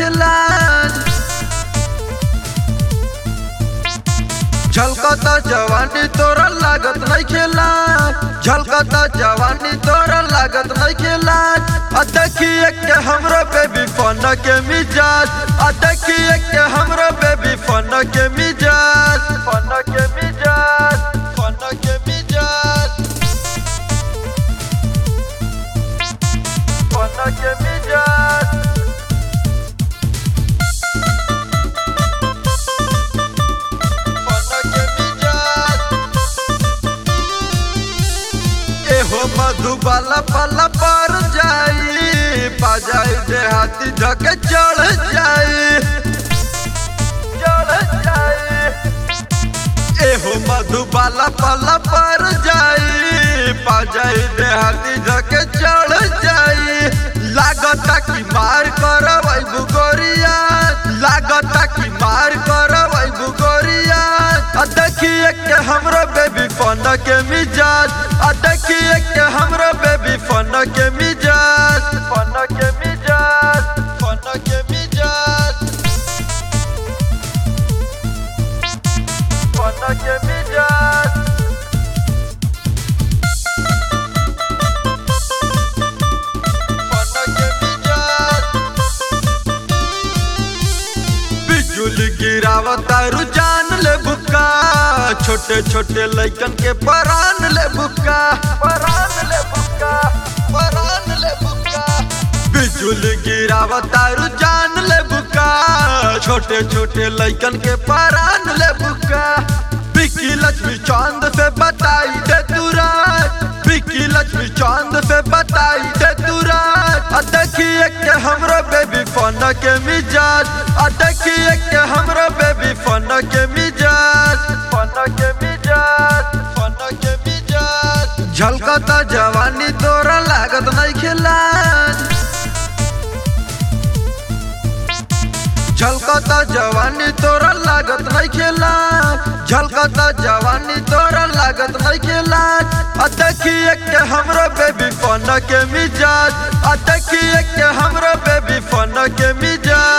लाज झलकता जवानी तोरा लागत नहीं खेला झलकता जवानी तोरा लागत नहीं खेला आ देखिए के हमरो बेबी फन के मिजाज आ देखिए के हमरो बेबी फन के मिजाज फन के मिजाज फन के मिजाज फन के मिजाज फन के मिजाज एहो मधुबाला पला पर जाई पा जाई देहाती धके चढ़ जाई चढ़ जाई एहो मधुबाला पला पर जाई पा जाई देहाती धके चढ़ जाई लागता कि मार करवै बुगोरिया लागता कि मार करवै बुगोरिया आ देखिए के हमरो बेबी फन के मिजाज आ देखिए के हमरो बेबी फन के मिजाज फन के मिजाज फन के मिजाज फन के मिजाज फन के मिजाज बिजुली गिरावता रुझान ले बुका छोटे छोटे लइकन के परान ले बुका परान ले बुका परान ले बुका बिजुली गिरावता रुझान ले बुका छोटे छोटे लइकन के परान ले बुका बिकी लक्ष्मी चांद से बताई दे तू रात बिकी लक्ष्मी चांद से बताई दे तू रात आ देखिए के हमरो बेबी फन के मिजाज आ देखिए के हमरो बेबी फन के मिजाज फन के मिजाज फन के मिजाज झलकता जवानी तोरा लागत नहीं खेला झलकता जवानी तोरा लागत नहीं खेला झलकता जवानी तोरा लागत नहीं खेला आ देखिए के हमरो बेबी फन के मिजाज आ देखिए के हमरो बेबी फन के मिजाज